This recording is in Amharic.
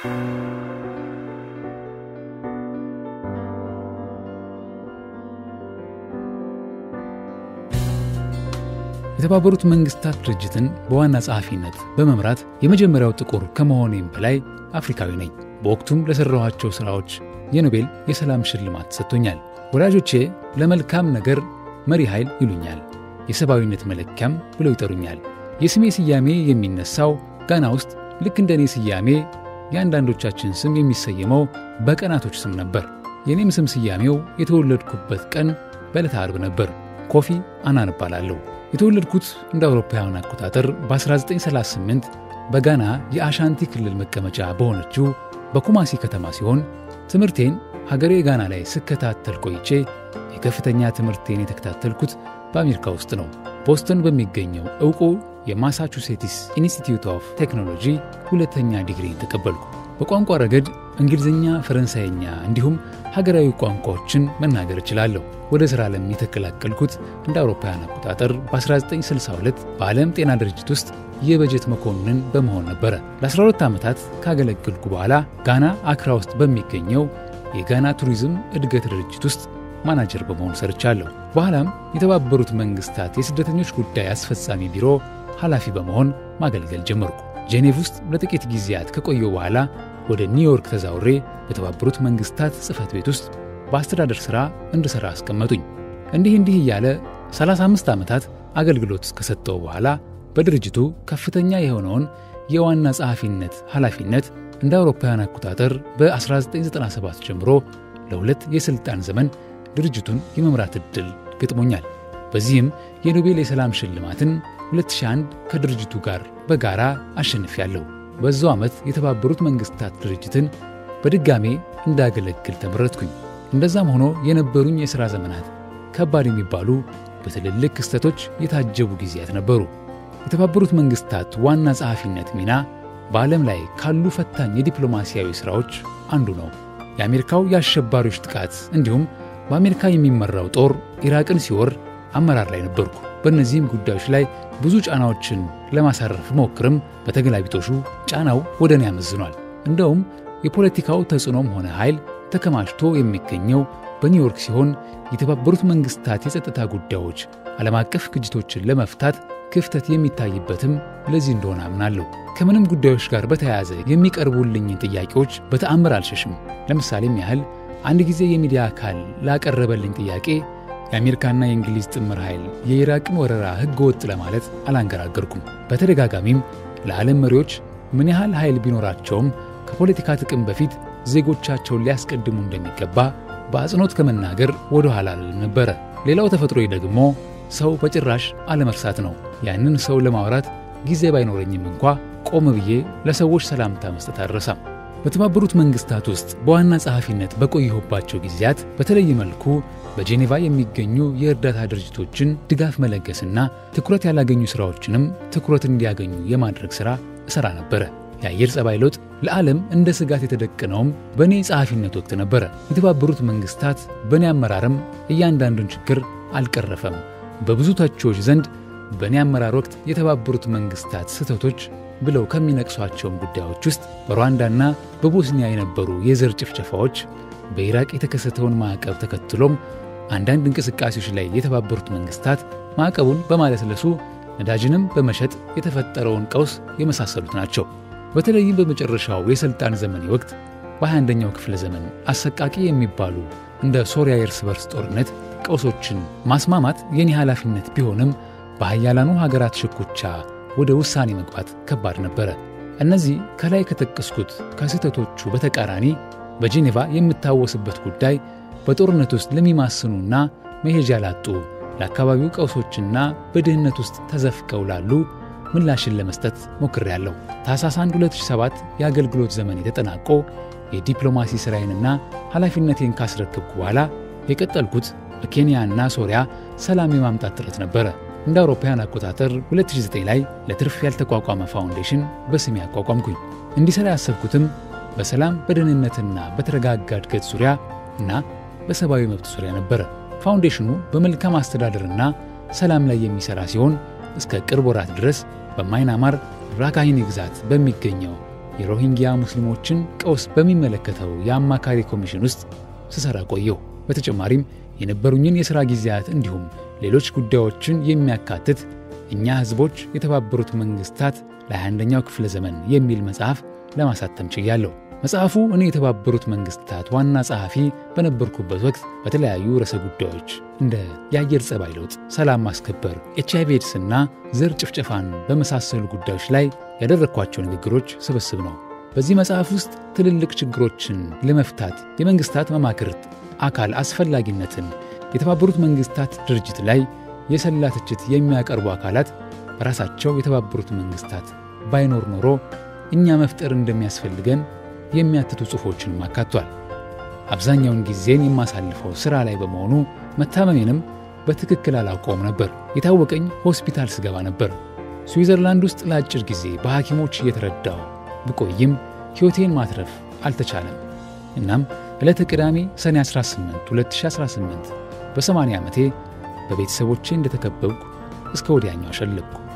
የተባበሩት መንግስታት ድርጅትን በዋና ጸሐፊነት በመምራት የመጀመሪያው ጥቁር ከመሆኔም በላይ አፍሪካዊ ነኝ። በወቅቱም ለሠራኋቸው ሥራዎች የኖቤል የሰላም ሽልማት ሰጥቶኛል። ወዳጆቼ ለመልካም ነገር መሪ ኃይል ይሉኛል፣ የሰብአዊነት መለኪያም ብለው ይጠሩኛል። የስሜ ስያሜ የሚነሳው ጋና ውስጥ ልክ እንደ እኔ ስያሜ የአንዳንዶቻችን ስም የሚሰየመው በቀናቶች ስም ነበር። የእኔም ስም ስያሜው የተወለድኩበት ቀን በዕለተ ዓርብ ነበር። ኮፊ አናን እባላለሁ። የተወለድኩት እንደ አውሮፓውያን አቆጣጠር በ1938 በጋና የአሻንቲ ክልል መቀመጫ በሆነችው በኩማሲ ከተማ ሲሆን ትምህርቴን ሀገሬ ጋና ላይ ስከታተል ቆይቼ የከፍተኛ ትምህርቴን የተከታተልኩት በአሜሪካ ውስጥ ነው። ቦስተን በሚገኘው ዕውቁ የማሳቹሴትስ ኢንስቲትዩት ኦፍ ቴክኖሎጂ ሁለተኛ ዲግሪን ተቀበልኩ። በቋንቋ ረገድ እንግሊዝኛ፣ ፈረንሳይኛ እንዲሁም ሀገራዊ ቋንቋዎችን መናገር እችላለሁ። ወደ ሥራ ዓለም የተቀላቀልኩት እንደ አውሮፓውያን አቆጣጠር በ1962 በዓለም ጤና ድርጅት ውስጥ የበጀት መኮንን በመሆን ነበረ። ለ12 ዓመታት ካገለገልኩ በኋላ ጋና አክራ ውስጥ በሚገኘው የጋና ቱሪዝም እድገት ድርጅት ውስጥ ማናጀር በመሆን ሰርቻለሁ። በኋላም የተባበሩት መንግስታት የስደተኞች ጉዳይ አስፈጻሚ ቢሮ ኃላፊ በመሆን ማገልገል ጀመርኩ። ጄኔቭ ውስጥ ለጥቂት ጊዜያት ከቆየሁ በኋላ ወደ ኒውዮርክ ተዛውሬ በተባበሩት መንግስታት ጽሕፈት ቤት ውስጥ በአስተዳደር ሥራ እንድሠራ አስቀመጡኝ። እንዲህ እንዲህ እያለ 35 ዓመታት አገልግሎት ከሰጠው በኋላ በድርጅቱ ከፍተኛ የሆነውን የዋና ጸሐፊነት ኃላፊነት እንደ አውሮፓውያን አቆጣጠር በ1997 ጀምሮ ለሁለት የሥልጣን ዘመን ድርጅቱን የመምራት ዕድል ገጥሞኛል። በዚህም የኖቤል የሰላም ሽልማትን 2001 ከድርጅቱ ጋር በጋራ አሸንፊያለሁ። በዛው ዓመት የተባበሩት መንግስታት ድርጅትን በድጋሜ እንዳገለግል ተመረጥኩኝ። እንደዛም ሆኖ የነበሩኝ የሥራ ዘመናት ከባድ የሚባሉ በትልልቅ ክስተቶች የታጀቡ ጊዜያት ነበሩ። የተባበሩት መንግስታት ዋና ጸሐፊነት ሚና በዓለም ላይ ካሉ ፈታኝ የዲፕሎማሲያዊ ሥራዎች አንዱ ነው። የአሜሪካው የአሸባሪዎች ጥቃት እንዲሁም በአሜሪካ የሚመራው ጦር ኢራቅን ሲወር አመራር ላይ ነበርኩ። በእነዚህም ጉዳዮች ላይ ብዙ ጫናዎችን ለማሳረፍ ሞክርም፣ በተገላቢጦሹ ጫናው ወደ እኔ ያመዝኗል። እንደውም የፖለቲካው ተጽዕኖም ሆነ ኃይል ተከማችቶ የሚገኘው በኒውዮርክ ሲሆን የተባበሩት መንግስታት የጸጥታ ጉዳዮች ዓለም አቀፍ ግጭቶችን ለመፍታት ክፍተት የሚታይበትም ለዚህ እንደሆነ አምናለሁ። ከምንም ጉዳዮች ጋር በተያያዘ የሚቀርቡልኝን ጥያቄዎች በተአምር አልሸሽም። ለምሳሌም ያህል አንድ ጊዜ የሚዲያ አካል ላቀረበልኝ ጥያቄ የአሜሪካና የእንግሊዝ ጥምር ኃይል የኢራቅን ወረራ ሕገ ወጥ ለማለት አላንገራገርኩም። በተደጋጋሚም ለዓለም መሪዎች ምን ያህል ኃይል ቢኖራቸውም ከፖለቲካ ጥቅም በፊት ዜጎቻቸውን ሊያስቀድሙ እንደሚገባ በአጽንኦት ከመናገር ወደ ኋላ አልልም ነበረ። ሌላው ተፈጥሮዬ ደግሞ ሰው በጭራሽ አለመርሳት ነው። ያንን ሰው ለማውራት ጊዜ ባይኖረኝም እንኳ ቆም ብዬ ለሰዎች ሰላምታ መስጠት አልረሳም። በተባበሩት መንግስታት ውስጥ በዋና ጸሐፊነት በቆየሁባቸው ጊዜያት በተለየ መልኩ በጄኔቫ የሚገኙ የእርዳታ ድርጅቶችን ድጋፍ መለገስና ትኩረት ያላገኙ ሥራዎችንም ትኩረት እንዲያገኙ የማድረግ ሥራ እሠራ ነበረ። የአየር ጸባይ ለውጥ ለዓለም እንደ ስጋት የተደቀነውም በእኔ ጸሐፊነት ወቅት ነበረ። የተባበሩት መንግስታት በእኔ አመራርም እያንዳንዱን ችግር አልቀረፈም። በብዙ ተቺዎች ዘንድ በእኔ አመራር ወቅት የተባበሩት መንግስታት ስህተቶች ብለው ከሚነቅሷቸውም ጉዳዮች ውስጥ በሩዋንዳና በቦስኒያ የነበሩ የዘር ጭፍጨፋዎች፣ በኢራቅ የተከሰተውን ማዕቀብ ተከትሎም አንዳንድ እንቅስቃሴዎች ላይ የተባበሩት መንግስታት ማዕቀቡን በማለስለሱ ነዳጅንም በመሸጥ የተፈጠረውን ቀውስ የመሳሰሉት ናቸው። በተለይም በመጨረሻው የሥልጣን ዘመኔ ወቅት በ21ኛው ክፍለ ዘመን አሰቃቂ የሚባሉ እንደ ሶሪያ የእርስ በርስ ጦርነት ቀውሶችን ማስማማት የኔ ኃላፊነት ቢሆንም በሀያላኑ ሀገራት ሽኩቻ ወደ ውሳኔ መግባት ከባድ ነበረ። እነዚህ ከላይ ከጠቀስኩት ከስህተቶቹ በተቃራኒ በጄኔቫ የምታወስበት ጉዳይ በጦርነት ውስጥ ለሚማስኑና መሄጃ ላጡ ለአካባቢው ቀውሶችና በድህነት ውስጥ ተዘፍቀው ላሉ ምላሽን ለመስጠት ሞክሬያለሁ። ታኅሳስ 1 2007 የአገልግሎት ዘመን የተጠናቆ የዲፕሎማሲ ሥራዬንና ኃላፊነቴን ካስረከብኩ በኋላ የቀጠልኩት በኬንያና ሶሪያ ሰላም የማምጣት ጥረት ነበረ። እንደ አውሮፓውያን አቆጣጠር 2009 ላይ ለትርፍ ያልተቋቋመ ፋውንዴሽን በስሜ አቋቋምኩኝ። እንዲሠራ ያሰብኩትም በሰላም በደህንነትና በተረጋጋ እድገት ዙሪያ እና በሰብአዊ መብት ዙሪያ ነበረ። ፋውንዴሽኑ በመልካም አስተዳደርና ሰላም ላይ የሚሠራ ሲሆን እስከ ቅርብ ወራት ድረስ በማይናማር ራካሂኒ ግዛት በሚገኘው የሮሂንግያ ሙስሊሞችን ቀውስ በሚመለከተው የአማካሪ ኮሚሽን ውስጥ ስሰራ ቆየሁ። በተጨማሪም የነበሩኝን የሥራ ጊዜያት እንዲሁም ሌሎች ጉዳዮችን የሚያካትት እኛ ሕዝቦች የተባበሩት መንግሥታት ለ21ኛው ክፍለ ዘመን የሚል መጽሐፍ ለማሳተም ችያለሁ። መጽሐፉ እኔ የተባበሩት መንግሥታት ዋና ጸሐፊ በነበርኩበት ወቅት በተለያዩ ርዕሰ ጉዳዮች እንደ የአየር ጸባይ ለውጥ፣ ሰላም ማስከበር፣ ኤች አይቪ ኤድስና ዘር ጭፍጨፋን በመሳሰሉ ጉዳዮች ላይ ያደረግኳቸው ንግግሮች ስብስብ ነው። በዚህ መጽሐፍ ውስጥ ትልልቅ ችግሮችን ለመፍታት የመንግሥታት መማክርት አካል አስፈላጊነትን የተባበሩት መንግሥታት ድርጅት ላይ የሰላ ትችት የሚያቀርቡ አካላት በራሳቸው የተባበሩት መንግሥታት ባይኖር ኖሮ እኛ መፍጠር እንደሚያስፈልገን የሚያትቱ ጽሑፎችንም አካቷል። አብዛኛውን ጊዜን የማሳልፈው ሥራ ላይ በመሆኑ መታመሜንም በትክክል አላውቀውም ነበር። የታወቀኝ ሆስፒታል ስገባ ነበር። ስዊዘርላንድ ውስጥ ለአጭር ጊዜ በሐኪሞች እየተረዳው ብቆይም ሕይወቴን ማትረፍ አልተቻለም። እናም ዕለተ ቅዳሜ ሰኔ 18 2018 በ80 ዓመቴ በቤተሰቦቼ እንደተከበብኩ እስከ ወዲያኛው አሸለብኩ።